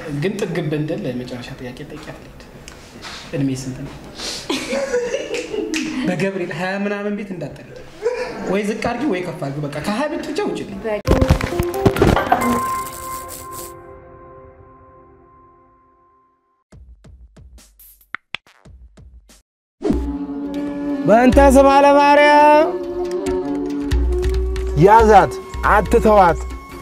ግን ጥግብ እንድል ለመጨረሻ ጥያቄ ጠይቂያት ልሂድ። እድሜ ስንት ነው? በገብርኤል ሀያ ምናምን ቤት እንዳጠል ወይ ዝቅ አድርጊ ወይ ከፍ አድርጊ። በቃ ከሀያ ቤት ብቻ ውጭልኝ። በእንተ ስማ ለማርያም ያዛት፣ አትተዋት።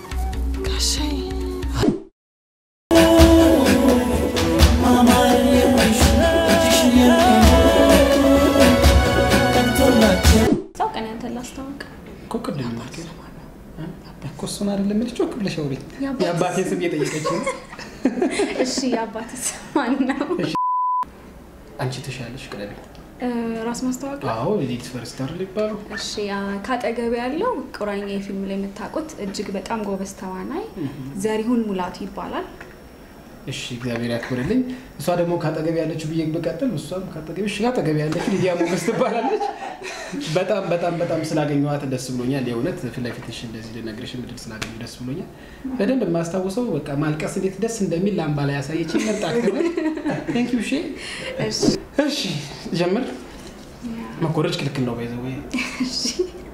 ሰው ቀን ያንተን ላስታውቅ። እኮ ቅድም ማለት ነው። እኮ እሱን አይደለም የምልሽ፣ ጮክ ብለሽ አውሪ። የአባቴ የአባቴ ስም እየጠየቀች ነው። እሺ የአባት ስም ማን ነው? አንቺ ትሻለሽ፣ ቅደሚ። እ፣ ራስ ማስታወቅ አዎ ሌዲስ ፈርስት አይደል ይባሉ። እሺ አ- ካጠገብ ያለው ቁራኛ የፊልም ላይ የምታውቁት እጅግ በጣም ጎበዝ ተዋናይ ዘሪሁን ሙላቱ ይባላል። እሺ እግዚአብሔር ያክብርልኝ። እሷ ደግሞ ካጠገብ ያለችው ብዬ ብቀጥል እሷም ካጠገብ እሺ ካጠገብ ያለችው ሊዲያ ሞገስ ትባላለች። በጣም በጣም በጣም ስላገኘኋት ደስ ብሎኛል። የእውነት ፊት ለፊትሽ እንደዚህ ልነግርሽ ምድል ስላገኘሁ ደስ ብሎኛል። በደንብ የማስታውሰው በቃ ማልቀስ እንዴት ደስ እንደሚል ላምባ ላይ ያሳየች መጣ ቴንክ ዩ እሺ እሺ እሺ ጀምር። መኮረጅ ክልክል ነው ባይዘ ወይ እሺ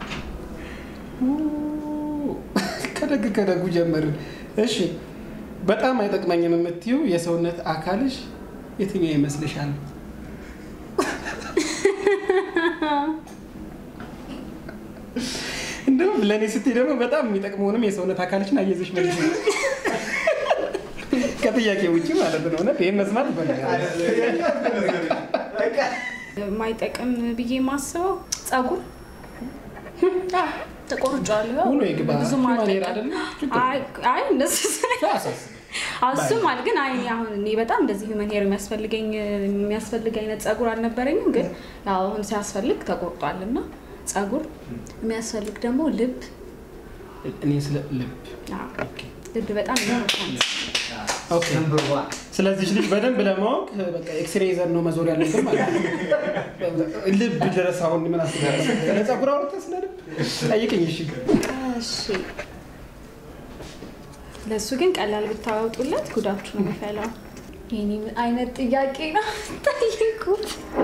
ከደግ ከደጉ ጀመርን። እሺ በጣም አይጠቅመኝም የምትይው የሰውነት አካልሽ የትኛው ይመስልሻል? እንደውም ለእኔ ስትይ ደግሞ በጣም የሚጠቅመውንም የሰውነት አካልሽን አየዘሽ መልሽ ከጥያቄ ውጭ ማለት ነው። እውነት ይህን መስማት ይፈልጋል። የማይጠቅም ብዬ የማስበው ጸጉር ተቆርጫለሁ። ውሎ ይግባ። ብዙም ሂውማን ሄር አልጠቀም- አይደለም? ችግር አይ አይ እንደሱ አያሳስብም። እሱም አለ ግን አይ እኔ አሁን እኔ በጣም እንደዚህ ሂውመን ሄር የሚያስፈልገኝ የሚያስፈልግ አይነት ጸጉር አልነበረኝም። ግን ያው አሁን ሲያስፈልግ ተቆርጧል እና ጸጉር የሚያስፈልግ ደግሞ ልብ እኔ ስለ ልብ አዎ፣ ኦኬ ልብ በጣም ኢምፖርታንት ኦኬ። ስለዚህ ልጅ በደንብ ለማወቅ በቃ ኤክስሬ ይዘን ነው መዞር ያለብን ማለት ነው። ልብ ድረስ አሁን ምን አስባለሁ? ስለ ጸጉር አውርተህ ስለ ልብ ጠይቅኝ። እሺ እሺ ለእሱ ግን ቀላል ብታወጡለት ጉዳችሁ ነው የሚፈላው። ይህኔ ምን አይነት ጥያቄ ነው ጠይቁት።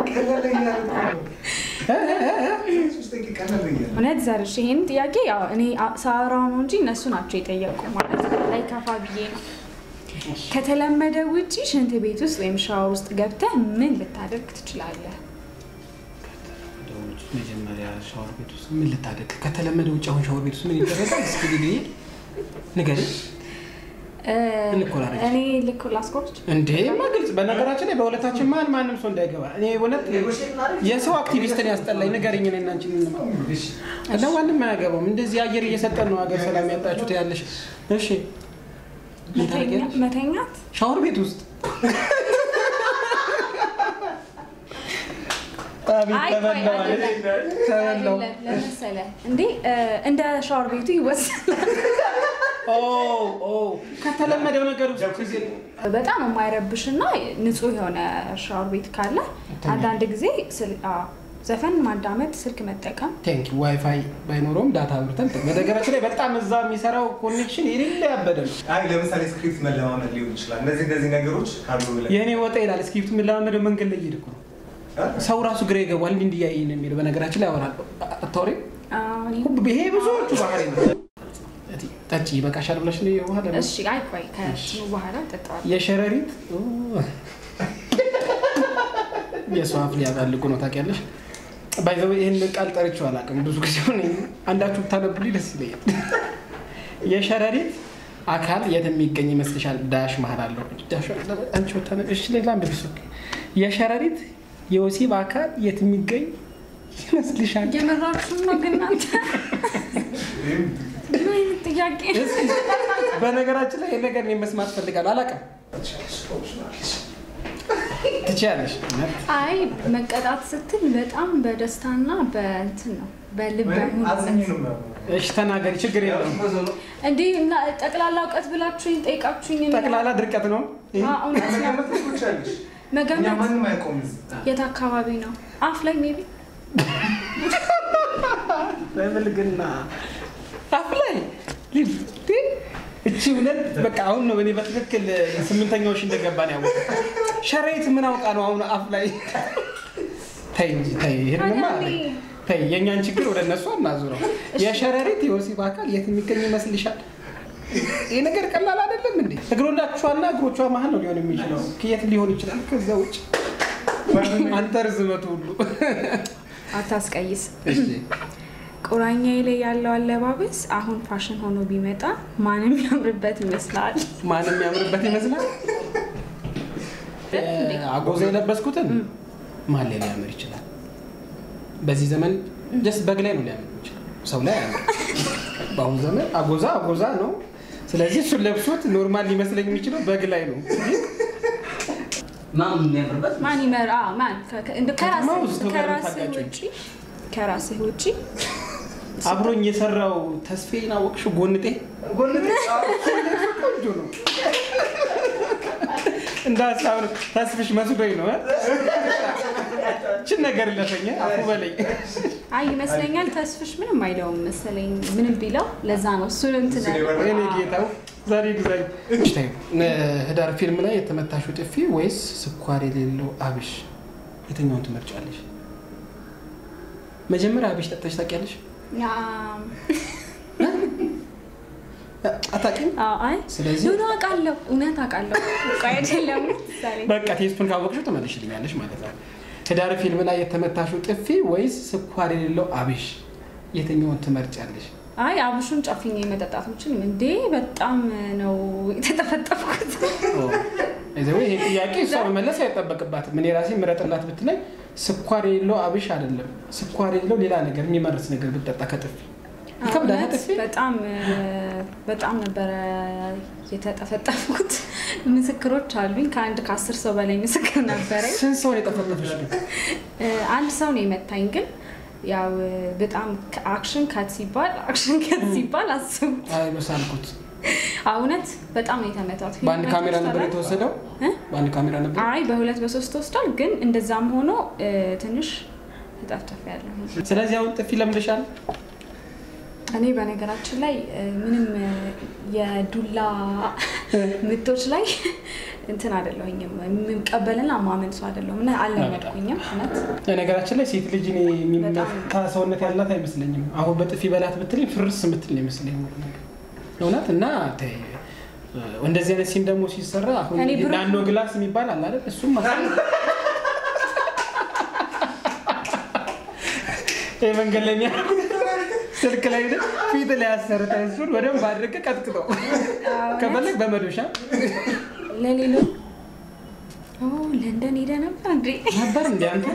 እውነት ዘርሽ ይህን ጥያቄ ያው እኔ አ- ሳወራው ነው እንጂ እነሱ ናቸው የጠየቁ ማለት አይከፋ ብዬ ነው። ከተለመደ ውጪ ሽንት ቤት ውስጥ ወይም ሻወር ውስጥ ገብተህ ምን ልታደርግ ትችላለህ? መጀመሪያ ሻወር ቤት ውስጥ ምን ልታደርግ ከተለመደ ውጭ አሁን ሻወር ቤት ውስጥ ምን ይደረጋል? እስኪ ልይ ንገሪኝ። እ፣ እንኮራረጅ። እኔ ልክ ላስቆርች እንዴ ግልጽ። በነገራችን ላይ በሁለታችን መሀል ማንም ሰው እንዳይገባ። እኔ እውነት የሰው አክቲቪስትን ያስጠላኝ ንገሪኝ። እኔ እና አንቺ እንማ ለማንም አያገባውም። እንደዚህ አየር እየሰጠን ነው ሀገር ሰላም ያጣችሁት ያለሽ። እሺ ምን ታደርጊያለሽ? መተኛት ሻወር ቤት ውስጥ አቤት አይ ቆይ ተበላው አለ። አይደለም ተበላው። አይደለም ለመሰለህ እንዴ እ፣ እንደ ሻወር ቤቱ ይወሰናል። ኦ ኦ ከተለመደው ነገር ውስጥ ጊዜ በጣም የማይረብሽ እና ንጹህ የሆነ ሻወር ቤት ካለ አንዳንድ ጊዜ ስል- አዎ፣ ዘፈን ማዳመጥ፣ ስልክ መጠቀም ቴንክ ዋይፋይ ባይኖረውም ዳታ አብርተን በነገራችን ላይ በጣም እዛ የሚሰራው ኮኔክሽን የሌለ ያበደ ነው። አይ ለምሳሌ ስክሪፕት መለማመድ ሊሆን ይችላል። እነዚህ እነዚህ ነገሮች ካሉ ብለን የእኔ ወጣ ይላል እስክሪፕት የምንለማመደው መንገድ ላይ እየሄድኩ ነው። ሰው ራሱ ግራ ይገባል። እንዲህ እንዲህ እያየኝ ነው የሚለው በነገራችን ላይ ያወራል። አታወሪም? አዎ፣ እኔ ሁብ- ይሄ ብዙዎቹ ባህሪ ነው። እቴ፣ ጠጪ ይበቃሻል ብለሽ ነው የውሃ ለምን? እሺ፣ አይ ቆይ ከእሱ በኋላ ጠጣዋለሁ። የሸረሪት ኦ፣ የሰው አፍ ሊያጣልቁ ነው ታውቂያለሽ። ባይዘው ይህን ቃል ጠርቼው አላውቅም ብዙ ጊዜ ሆነ። አንዳችሁ ብታነቡልኝ ደስ ይለኛል። የሸረሪት አካል የት የሚገኝ ይመስልሻል? ዳሽ መሀል አለው። ዳሽ አንቺ ብታነብ እሺ፣ ሌላ አንብቢ። እሱ የሸረሪት የወሲብ አካል የት የሚገኝ ይመስልሻል? የመራችሁ ነው ግን እናንተ ምን አይነት ጥያቄ ነው? እስኪ በነገራችን ላይ ይሄን ነገር እኔ መስማት ፈልጋለሁ። አላውቅም። ትችያለሽ። እውነት አይ መቀጣት ስትል በጣም በደስታና በእንትን ነው በልብ አዝኝ ሙሉነት ነው እሺ ተናገሪ፣ ችግር የለውም። እንዲህ እና ጠቅላላ እውቀት ብላችሁኝ ጠይቃችሁኝ እኔ- ጠቅላላ ድርቀት ነው። አዎ፣ እውነት ነው። መገመት ትችላለሽ። እኛ መገመት ማንም አይቆም የት አካባቢ ነው? አፍ ላይ ሜቢ በብልግና አፍ ላይ ሊፍት እቺ እውነት በቃ አሁን ነው እኔ በትክክል ስምንተኛዎች እንደገባን ያወቁ ሸረሪት ምን አውቃ ነው አሁን አፍ ላይ ተይ እንጂ ተይ ይሄንማ ታዲያ እኔ- ተይ የእኛን ችግር ወደ እነሱ አናዙረው የሸረሪት የወሲብ አካል የት የሚገኝ ይመስልሻል ይህ ነገር ቀላል አይደለም እንዴ እግሮላችኋና እግሮቿ መሀል ነው ሊሆን የሚችለው የት ሊሆን ይችላል ከዛ ውጭ አንተ ርዝመቱ ሁሉ አታስቀይስ። እሺ ቁራኛዬ ላይ ያለው አለባበስ አሁን ፋሽን ሆኖ ቢመጣ ማንም ያምርበት ይመስላል። ማንም ያምርበት ይመስላል አጎዛ የለበስኩትን ማን ላይ ሊያምር ይችላል በዚህ ዘመን ጀስት በግ ላይ ነው ሊያምር ይችላል ሰው ላይ አያምር በአሁኑ ዘመን አጎዛ አጎዛ ነው ስለዚህ እሱን ለብሶት ኖርማል ሊመስለኝ የሚችለው በግ ላይ ነው ማን የሚያምርበት ማን ይመራ ማን ከ- ከ- እንደ- ከተማ ከራስህ- ውስጥ ጋር ከራስህ ታጋጩኝ። ውጪ ከራስህ ውጪ አብሮኝ የሰራው ተስፌን አወቅሽው ጎንጤ ጎንጤ ቆንጆ ነው እንደ ሀሳብ ነው ተስፍሽ መስሎኝ ነው እ? ችን ነገር ለፈኛ አፉ በለኝ አይ ይመስለኛል ተስፍሽ ምንም አይለውም መሰለኝ ምንም ቢለው ለዛ ነው እሱን እንትን እሱን የበረረ- እኔ ጌታው ዛሬ ዲዛይን ታዩ ህዳር ፊልም ላይ የተመታሽው ጥፊ ወይስ ስኳር የሌለው አብሽ የትኛውን ትመርጫለሽ መጀመሪያ አብሽ ጠጥተሽ ታውቂያለሽ ያ፣ አታውቂም አዎ፣ አይ ስለዚህ ኖ ኖ አውቃለሁ እውነት አውቃለሁ እኮ አይደለም ምሳሌ በቃ ቴስቱን ካወቅሽው ትመልሽልኛለሽ ማለት ነው ህዳር ፊልም ላይ የተመታሽው ጥፊ ወይስ ስኳር የሌለው አብሽ የትኛውን ትመርጫለሽ አይ አብሹን ጨፍኜ መጠጣት ምችልም እንዴ በጣም ነው የተጠፈጠፍኩት ይዘው ይሄ ጥያቄ እሷ መመለስ አይጠበቅባትም። እኔ ራሴ ምረጥላት ብትለኝ ስኳር የሌለው አብሽ አይደለም ስኳር የሌለው ሌላ ነገር የሚመርስ ነገር ብትጠጣ ከጥፊ ይከብዳል። እውነት ጥፊ በጣም በጣም ነበረ የተጠፈጠፍኩት ምስክሮች አሉኝ ከአንድ ከአስር ሰው በላይ ምስክር ነበረኝ ስንት ሰውን የጠፈጠፍሽ ግን? አንድ ሰው ነው የመታኝ ግን ያው በጣም አክሽን ከት ሲባል አክሽን ከት ሲባል አስቡት አይ በሳልኩት እውነት በጣም ነው የተመታት በአንድ ካሜራ ነበር የተወሰደው። እ? በአንድ ካሜራ ነበር። አይ በሁለት በሶስት ተወስዷል ግን እንደዛም ሆኖ እ፣ ትንሽ ተጠፍተፍ ያለሁ ስለዚህ አሁን ጥፊ ለምደሻል። እኔ በነገራችን ላይ እ፣ ምንም እ፣ የዱላ ምቶች ላይ እንትን አይደለሁኝም የምቀበልና ማመን ሰው አይደለሁም እና አልለመድኩኝም እውነት ነገራችን ላይ ሴት ልጅ እኔ የሚመታ ሰውነት ያላት አይመስለኝም። አሁን በጥፊ በላት ብትለኝ ፍርስ ምትል ነው ይመስለኝ እውነት እና ተይ፣ እንደዚህ አይነት ሲን ደግሞ ሲሰራ አሁን እኔ ብሩክ- ናኖ ግላስ የሚባል አለ አይደል? እሱም ማስ- ይሄ መንገድ ላይ የሚያደርጉት ስልክ ላይ ሄደህ ፊት ላይ ያሰርተ እሱን በደንብ አድርገህ ቀጥቅጠው ከፈለግ በመዶሻ ለሌሎች ኦ፣ ለንደን ሄደ ነበር እንዴ? ነበር እንደ አንተ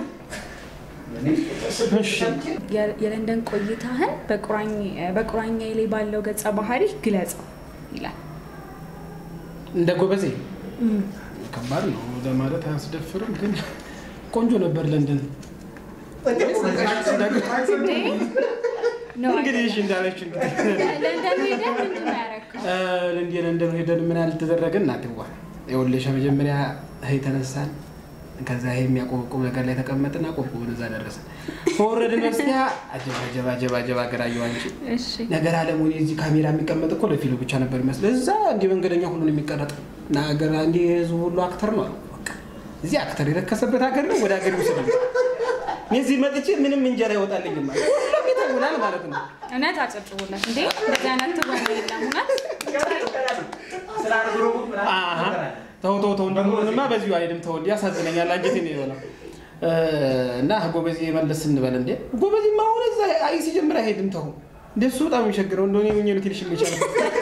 እሺ የ- የለንደን ቆይታህን በቁራኝ- በቁራኛ ላይ ባለው ገጸ ባህሪ ግለጸው ይላል። እንደ ጎበዜ ከባድ ነው ለማለት አያስደፍርም፣ ግን ቆንጆ ነበር ለንደን። ነው እንግዲህ እሺ እንዳለች እንግዲህ ለንደን ሄደ ምንድን ነው ያደረገው? ለንደን ለንደን ሄደን ምን ያልተደረገ እናትዋ ይኸውልሽ፣ መጀመሪያ ይሄ ተነሳን። ከዛ ይሄ የሚያቆበቁብ ነገር ላይ ተቀመጥና ቆብቁብን እዛ ደረሰ። ከወረድን በስቲያ አጀባ አጀባ አጀባ አጀባ ሀገር አየሁ አንቺ እሺ ነገር አለሙ እዚህ ካሜራ የሚቀመጥ እኮ ለፊልም ብቻ ነበር ይመስል እዛ እንዲህ መንገደኛ ሁሉን የሚቀረጥ እና ሀገር እንዲህ ህዝቡ ሁሉ አክተር ነው አሉ። በቃ እዚህ አክተር የረከሰበት ሀገር ነው፣ ወደ ሀገር ይውሰድ። እኔ እዚህ መጥቼ ምንም እንጀራ ይወጣልኝም ማለት ሁሉም ይተውናል ማለት ነው። እውነት አጨብጭቡለት እንዴ! እንደዚህ አይነት ትወና የለም እውነት አሀ፣ ተው ተው ተው እንደሆነማ በዚሁ አይደለም ተው፣ እንዲህ ያሳዝነኛል። አንጀቴን ነው የሆነው እና ጎበዜ መለስ እንበል እንዴ ጎበዜ ማሆነ እዛ አይ ሲጀምር አይሄድም። ተው እንደሱ በጣም የሚቸግረው እንደሆነ የሆኘ ነው ትንሽ የሚቻለው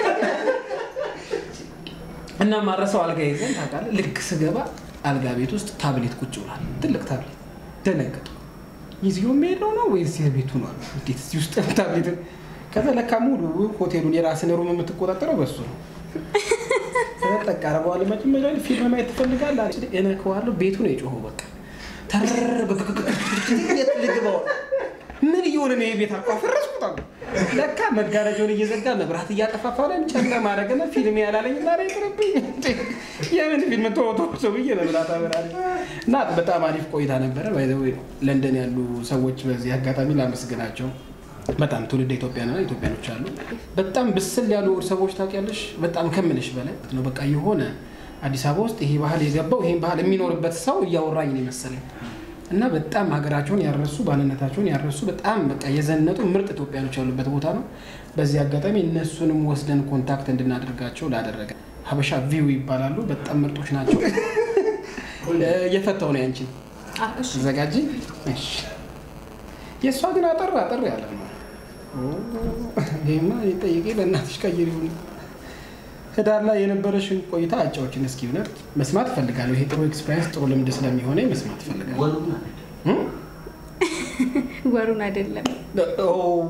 እና ማረሰው አልጋ ይዘን ታውቃለህ። ልክ ስገባ አልጋ ቤት ውስጥ ታብሌት ቁጭ ብሏል። ትልቅ ታብሌት ደነገጡ። ይዚሁ የሚሄደው ነው ወይስ የቤቱ ነው? አሉ። እንዴት እዚህ ውስጥ ታብሌት? ከዛ ለካ ሙሉ ሆቴሉን የራስን ሩም የምትቆጣጠረው በሱ ነው። ተጠቃ አረገዋል። መጀመሪያ ላይ ፊልም ማየት ትፈልጋለህ? አለች። እነካዋለሁ። ቤቱ ነው የጮኸው። በቃ ተር የት ልግባው? ምን እየሆነ ነው የቤት አቋ ፈረስኩት አሉ። ለካ መጋረጃውን እየዘጋ መብራት እያጠፋፋ ላይ ጨለማ አደረገና ፊልም ያላለኝ እና ይቅርብኝ። የምን ፊልም ተወቶ ሰው ብዬ መብራት አበራለኝ እና በጣም አሪፍ ቆይታ ነበረ። ባይዘዌ ለንደን ያሉ ሰዎች በዚህ አጋጣሚ ላመስግናቸው። በጣም ትውልድ ኢትዮጵያና ኢትዮጵያኖች አሉ። በጣም ብስል ያሉ ሰዎች ታውቂያለሽ። በጣም ከምልሽ በላይ ነው። በቃ የሆነ አዲስ አበባ ውስጥ ይሄ ባህል የገባው ይሄን ባህል የሚኖርበት ሰው እያወራኝ ነው የመሰለኝ እና በጣም ሀገራቸውን ያረሱ ማንነታቸውን ያረሱ በጣም በቃ የዘነጡ ምርጥ ኢትዮጵያኖች ያሉበት ቦታ ነው። በዚህ አጋጣሚ እነሱንም ወስደን ኮንታክት እንድናደርጋቸው ላደረገ ሀበሻ ቪው ይባላሉ። በጣም ምርጦች ናቸው። እየፈታው ነው ያንቺን አ፣ እሺ። ተዘጋጂ። እሺ የእሷ ግን አጠር አጠር ያለ ነው። ይሄማ የጠየቄ ለእናትሽ ቀይር ይሁን። ህዳር ላይ የነበረሽን ቆይታ አጫዎችን እስኪ እውነት መስማት እፈልጋለሁ። ይሄ ጥሩ ኤክስፔሪንስ ጥሩ ልምድ ስለሚሆነ መስማት እፈልጋለሁ። እም? ወሩን አይደለም ኦ።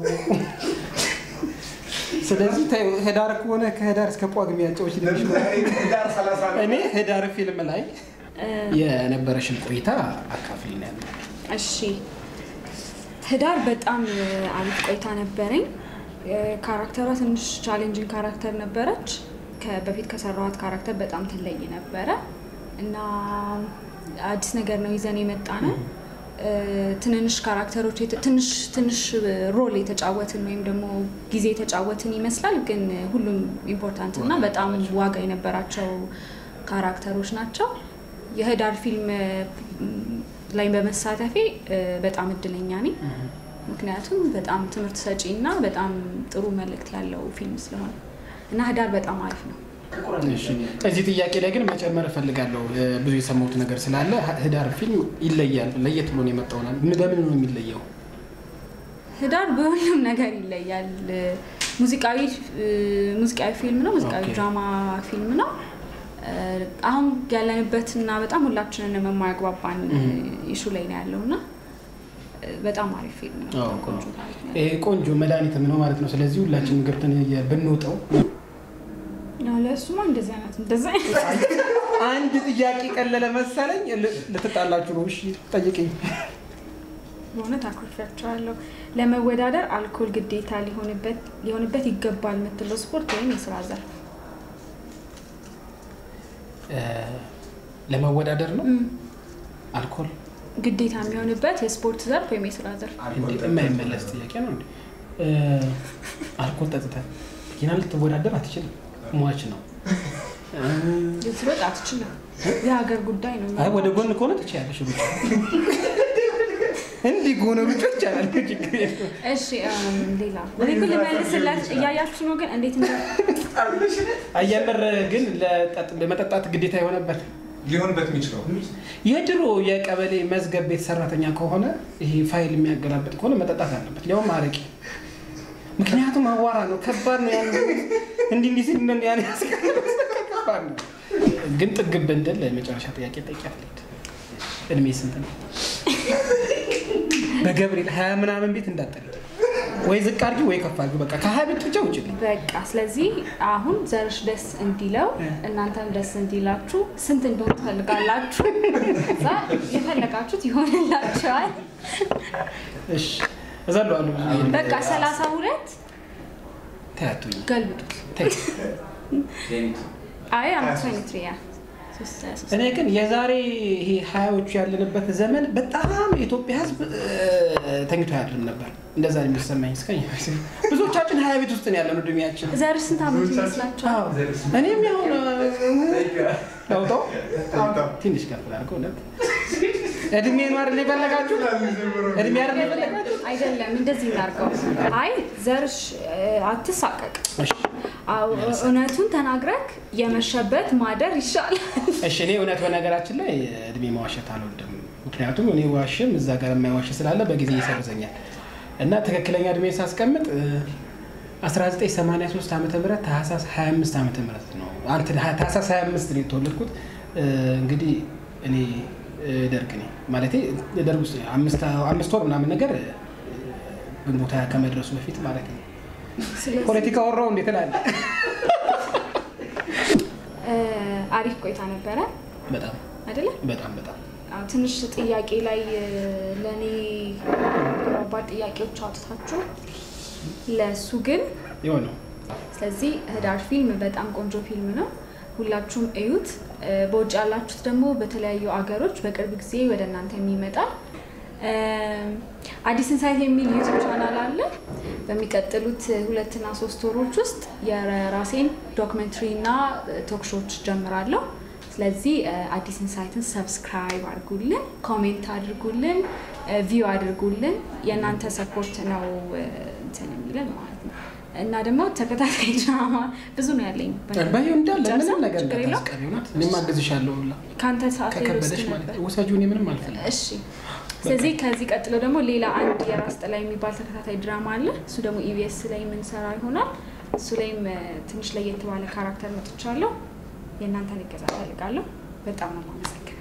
ስለዚህ ተይው፣ ህዳር ከሆነ ከህዳር እስከ ጳጉሜ አጫዎች ዳር ሰላሳ ነው። እኔ ህዳር ፊልም ላይ የነበረሽን ቆይታ አካፍሊኝ ያለ እሺ ህዳር በጣም አሪፍ ቆይታ ነበረኝ። ካራክተሯ ትንሽ ቻሌንጂንግ ካራክተር ነበረች። ከ- በፊት ከሰራኋት ካራክተር በጣም ትለይ ነበረ እና አዲስ ነገር ነው ይዘን የመጣ ነው። ትንንሽ ካራክተሮች የተ- ትንሽ ትንሽ ሮል የተጫወትን ወይም ደግሞ ጊዜ የተጫወትን ይመስላል፣ ግን ሁሉም ኢምፖርታንት እና በጣም ዋጋ የነበራቸው ካራክተሮች ናቸው። የህዳር ፊልም ም፣ ላይ በመሳተፌ እ፣ በጣም እድለኛ ነኝ። ምክንያቱም በጣም ትምህርት ሰጪ እና በጣም ጥሩ መልእክት ያለው ፊልም ስለሆነ እና ህዳር በጣም አሪፍ ነው። እሺ እዚህ ጥያቄ ላይ ግን መጨመር እፈልጋለሁ። እ፣ ብዙ የሰማሁት ነገር ስላለ ህ- ህዳር ፊልም ይለያል። ለየት ብሎ ነው የመጣው። ና- ምን- በምን ነው የሚለየው? ህዳር በሁሉም ነገር ይለያል። ሙዚቃዊ እ፣ ሙዚቃዊ ፊልም ነው። ሙዚቃዊ ኦኬ። ድራማ ፊልም ነው። እ፣ አሁን ያለንበት እና በጣም ሁላችንን የማያግባባን ኢሹ ላይ ነው ያለው እና እ፣ በጣም አሪፍ ፊልም ነው። አዎ፣ በጣም ቆንጆ ታሪክ ነው። ይሄ ቆንጆ መድኃኒትም ነው ማለት ነው። ስለዚህ ሁላችንም ገብተን የ- ብንውጠው። ያው ለእሱማ እንደዚህ አይነት እንደዚህ አይነት አንድ ጥያቄ ቀለለ መሰለኝ። ል- ልትጣላችሁ ነው? እሺ ጠይቅኝ። በእውነት አኩርፊያቸዋለሁ። ለመወዳደር አልኮል ግዴታ ሊሆንበት ሊሆንበት ይገባል የምትለው ስፖርት ወይም የስራ ዘርፍ? እ፣ ለመወዳደር ነው እም፣ አልኮል ግዴታ የሚሆንበት የስፖርት ዘርፍ ወይም የስራ ዘርፍ? እንዴ? የማይመለስ ጥያቄ ነው እንዴ? እ፣ አልኮል ጠጥተህ መኪና ልትወዳደር አትችልም። ሟች ነው። እ፣ ልትሮጥ አትችልም። የሀገር ጉዳይ ነው። አይ ወደ ጎን ከሆነ ትችያለሽ። ሩጫ እንዲህ ከሆነ ሩጫ ይቻላል። ችግር የለውም። እሺ እም፣ ሌላ እኔ እኮ ልመልስላት እያያችሁ ነው፣ ግን እንዴት እንደ አየምር ግን ለጠጥ- ለመጠጣት ግዴታ የሆነበት ሊሆንበት የሚችለው የድሮ የቀበሌ መዝገብ ቤት ሰራተኛ ከሆነ ይሄ ፋይል የሚያገላብጥ ከሆነ መጠጣት አለበት፣ ሊያውም አረቄ። ምክንያቱም አዋራ ነው፣ ከባድ ነው። ያን እንዲህ እንዲህ ሲል ምን ያን ያስቀምጥ ከባድ ነው። ግን ጥግብ እንድል ለመጨረሻ ጥያቄ ጠይቂያት ልሂድ። እድሜ ስንት ነው? በገብርኤል ሀያ ምናምን ቤት እንዳጠልድ ወይ ዝቅ አድርጊ ወይ ከፍ አድርጊ። በቃ ከሀያ ቤት ብቻ ውጭ በቃ ስለዚህ አሁን ዘርሽ ደስ እንዲለው እናንተም ደስ እንዲላችሁ ስንት እንደሆነ ትፈልጋላችሁ? እዛ የፈለጋችሁት ይሆንላችኋል። እሺ እዘለዋለሁ። ብዙ ጊዜ በቃ ሰላሳ ሁለት ተያቱኝ ገልብጡት። ተይ። አይ አማትሪያ እኔ ግን የዛሬ ይሄ ሀያዎቹ ያለንበት ዘመን በጣም የኢትዮጵያ ሕዝብ እ፣ ተኝቶ አያድርም ነበር። እንደዛ ነው የሚሰማኝ። እስከ ብዙዎቻችን ሀያ ቤት ውስጥ ነው ያለነው እድሜያችን። ዘርሽ ስንት ዓመት ይመስላችኋል? አዎ። እኔም ያሁን ለውጠው ትንሽ ከፍ ላድርገው። እውነት እድሜ ነው አይደል የፈለጋችሁ? እድሜ አይደል የፈለጋችሁ? አይደለም እንደዚህ እናድርገው። አይ ዘርሽ እ፣ አትሳቀቅ። እሺ አዎ፣ እውነቱን ተናግረክ የመሸበት ማደር ይሻላል። እሺ እኔ እውነት በነገራችን ላይ እድሜ መዋሸት አልወድም። ምክንያቱም እኔ ዋሽም እዛ ጋር የማይዋሽ ስላለ በጊዜ ይሰርዘኛል እና ትክክለኛ እድሜ ሳስቀምጥ እ፣ 1983 ዓመተ ምህረት ታህሳስ 25 ዓመተ ምህረት ነው። አንተ ታህሳስ 25 ነው የተወለድኩት። እ፣ እንግዲህ እኔ እ፣ ደርግ ነኝ ማለቴ ደርግ ውስጥ ነኝ። አምስት አምስት ወር ምናምን ነገር እ፣ ግንቦት ሃያ ከመድረሱ በፊት ማለት ነው። ስለዚህ ፖለቲካ ወራው እንዴት እላለሁ። እ፣ አሪፍ ቆይታ ነበረ በጣም አይደለ? በጣም በጣም አዎ፣ ትንሽ ጥያቄ ላይ እ፣ ለእኔ ከባድ ጥያቄዎች አውጥታችሁ ለእሱ ግን የሆነው ስለዚህ ህዳር ፊልም በጣም ቆንጆ ፊልም ነው። ሁላችሁም እዩት። እ፣ በውጭ ያላችሁት ደግሞ በተለያዩ አገሮች በቅርብ ጊዜ ወደ እናንተ የሚመጣል አዲስ ኢንሳይት የሚል ዩቱብ ቻናል አለ። በሚቀጥሉት ሁለትና ሶስት ወሮች ውስጥ የራሴን ዶክመንትሪ እና ቶክሾች ጀምራለሁ። ስለዚህ አዲስ ኢንሳይትን ሰብስክራይብ አድርጉልን፣ ኮሜንት አድርጉልን፣ ቪው አድርጉልን። የእናንተ ሰፖርት ነው እንትን የሚለን ማለት ነው እና ደግሞ ተከታታይ ድራማ ብዙ ነው ያለኝ። ባዩ እንዳለ ጨርሰን? ምንም ነገር ችግር የለውም? እንዳታስቀሪ እውነት እኔም አግዝሻለሁ ሁላ ከአንተ ሰዓት ላይ ከከበደሽ ወስድ ማለት ነበር። ውሰጂው እኔ ምንም አልፈልግም እሺ ስለዚህ ከዚህ ቀጥሎ ደግሞ ሌላ አንድ የራስ ጥላ የሚባል ተከታታይ ድራማ አለ። እሱ ደግሞ ኢቢኤስ ላይ የምንሰራ ይሆናል። እሱ ላይም እ፣ ትንሽ ለየት ባለ ካራክተር መጥቻለሁ። የእናንተን እገዛ ፈልጋለሁ። በጣም ነው የማመሰግነው።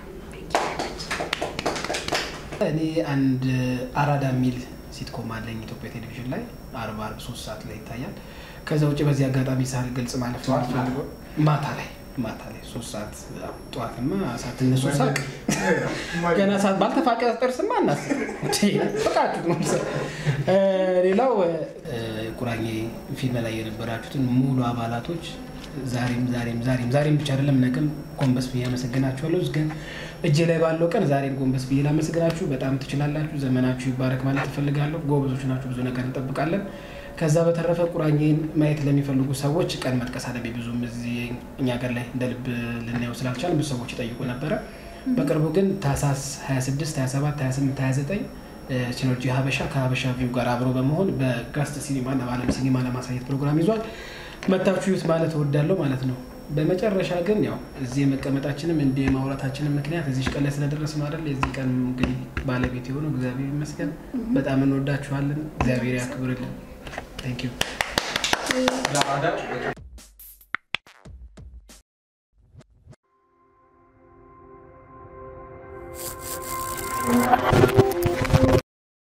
እኔ አንድ አራዳ የሚል ሲትኮም አለኝ ኢትዮጵያ ቴሌቪዥን ላይ አርብ አርብ ሶስት ሰዓት ላይ ይታያል። ከዛ ውጭ በዚህ አጋጣሚ ሳል ገልጽ ማለት ነው አልፈልገው ማታ ላይ ማታ ላይ ሶስት ሰዓት ጠዋትማ ሳትነሱ ሳቅ ገና ሰዓት ባልተፋቀ ጥርስማ እናስብ ፍቃችሁ ነው። እ፣ ሌላው እ፣ ቁራኜ ፊልም ላይ የነበራችሁትን ሙሉ አባላቶች ዛሬም ዛሬም ዛሬም ዛሬም ብቻ አይደለም ነገም ጎንበስ ብዬ አመሰግናችኋለሁ። ግን እጄ ላይ ባለው ቀን ዛሬም ጎንበስ ብዬ ላመሰግናችሁ። በጣም ትችላላችሁ። ዘመናችሁ ይባረክ ማለት እፈልጋለሁ። ጎበዞች ናችሁ። ብዙ ነገር እንጠብቃለን። ከዛ በተረፈ ቁራኜን ማየት ለሚፈልጉ ሰዎች ቀን መጥቀስ አለብኝ። ብዙም እዚህ እኛ ሀገር ላይ እንደ ልብ ልናየው ስላልቻል ብዙ ሰዎች ይጠይቁ ነበረ። በቅርቡ ግን ታህሳስ 26፣ 27፣ 28፣ 29 ሲኖርጂ ሀበሻ ከሀበሻ ቪው ጋር አብሮ በመሆን በጋስት ሲኒማ እና በአለም ሲኒማ ለማሳየት ፕሮግራም ይዟል። መታችሁ ዩት ማለት እወዳለሁ ማለት ነው። በመጨረሻ ግን ያው እዚህ የመቀመጣችንም እንደ ማውራታችንም ምክንያት እዚህ ቀን ላይ ስለደረስን አይደል? የዚህ ቀን እንግዲህ ባለቤት የሆነው እግዚአብሔር ይመስገን። በጣም እንወዳችኋለን። እግዚአብሔር ያክብርልን። ታንክ ዩ ለአዳር